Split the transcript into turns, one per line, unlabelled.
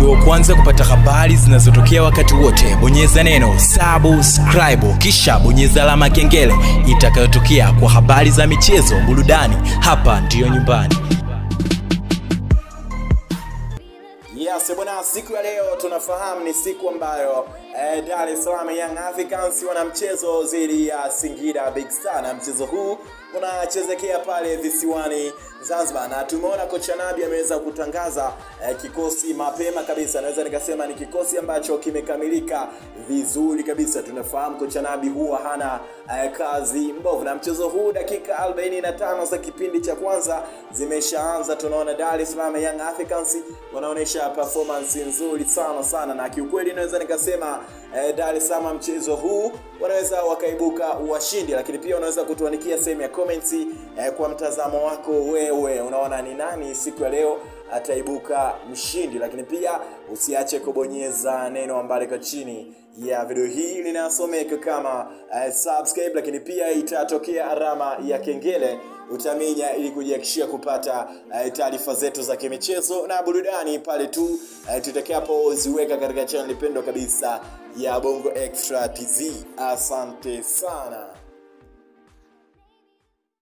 uwe wa kwanza kupata habari zinazotokea wakati wote bonyeza neno subscribe kisha bonyeza alama ya kengele itakayotokea kwa habari za michezo burudani hapa ndiyo nyumbani
Yes, bwana, siku ya leo tunafahamu ni siku ambayo eh, Dar es Salaam Young Africans wana mchezo dhidi ya Singida Big Star, na mchezo huu unachezekea pale visiwani Zanzibar, na tumeona kocha Nabi ameweza kutangaza eh, kikosi mapema kabisa. Naweza nikasema ni kikosi ambacho kimekamilika vizuri kabisa. Tunafahamu kocha Nabi huwa hana eh, kazi mbovu, na mchezo huu dakika 45 za kipindi cha kwanza zimeshaanza. Tunaona Dar es Salaam Young Africans wanaonyesha performance nzuri sana sana, na kiukweli naweza nikasema eh, Dar es Salaam mchezo huu wanaweza wakaibuka washindi, lakini pia unaweza kutuandikia sehemu ya comments eh, kwa mtazamo wako wewe, unaona ni nani siku ya leo ataibuka mshindi, lakini pia usiache kubonyeza neno ambalo liko chini ya video hii linasomeka kama uh, subscribe, lakini pia itatokea alama ya kengele utaminya ili kujihakikishia kupata uh, taarifa zetu za kimichezo na burudani pale tu uh, tutakapoziweka katika channel pendwa kabisa ya Bongo Extra TZ. Asante sana.